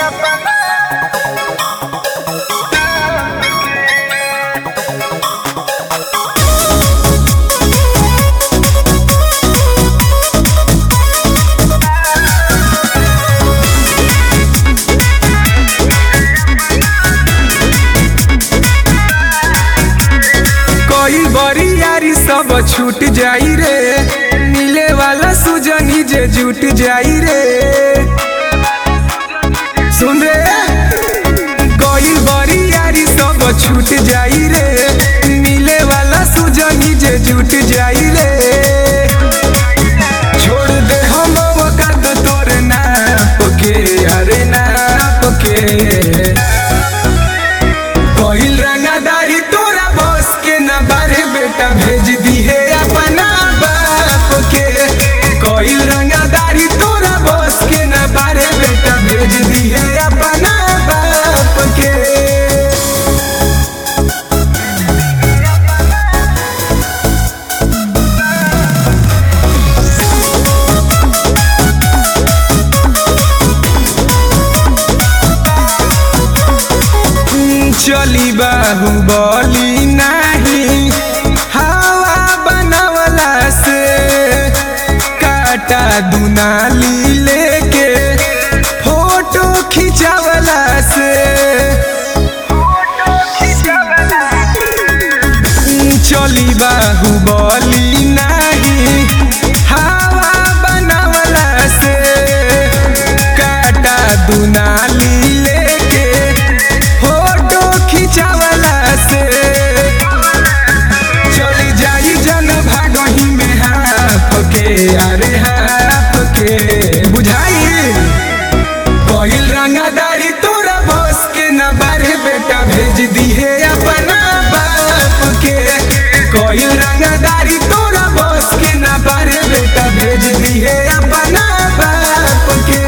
कोई बरियारी सब छूट जाई रे मिले वाला सुजनी जे जुट जाई रे सुन रे कोई बरियारी सब छूट जाई रे मिले वाला सुजनी जे जुट जाई रे छोड़ दे हम वक्त तोर नाप के अरे नाप के कोइल रंगादारी तोरा बस के न बारे बेटा भेज दी है अपना बाप के कोइल रंगादारी तोरा बस के न बारे बेटा भेज दी है अपना बाप के चली बाहुबली नाही हवा बनवला से काटा दुनाली लेके फोटो खिंचावला से चली बाहुबली नाही हवा बनवला से काटा दुनाली लेके फोटो खिंचावला से चली जाई जन भागही में हाफ के अरे हाफ के बुझाई पहिल रंगादारी तोरा बस के न बारे बेटा भेज दी है अपना बाप के कोई रंगादारी तोरा बस के न बारे बेटा भेज दी है अपना बाप के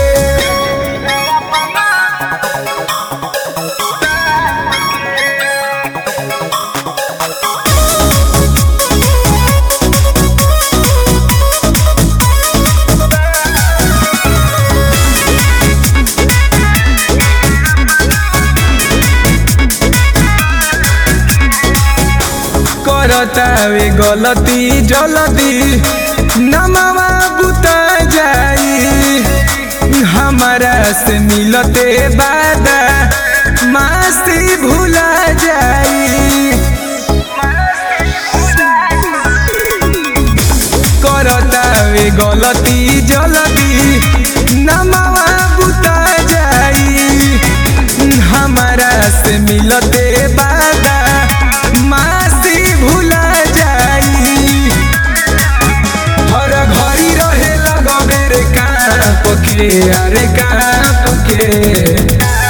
करतावे गलती जलदी नमवा बुता जाई हमारा से मिलते बादा मस्ती भूला जाई करतावे गलती जलदी नमवा बुता जाई हमारा से मिलते बादा मस्ती भूला जाई हर घड़ी रहे लगबे रे काप के अरे काप के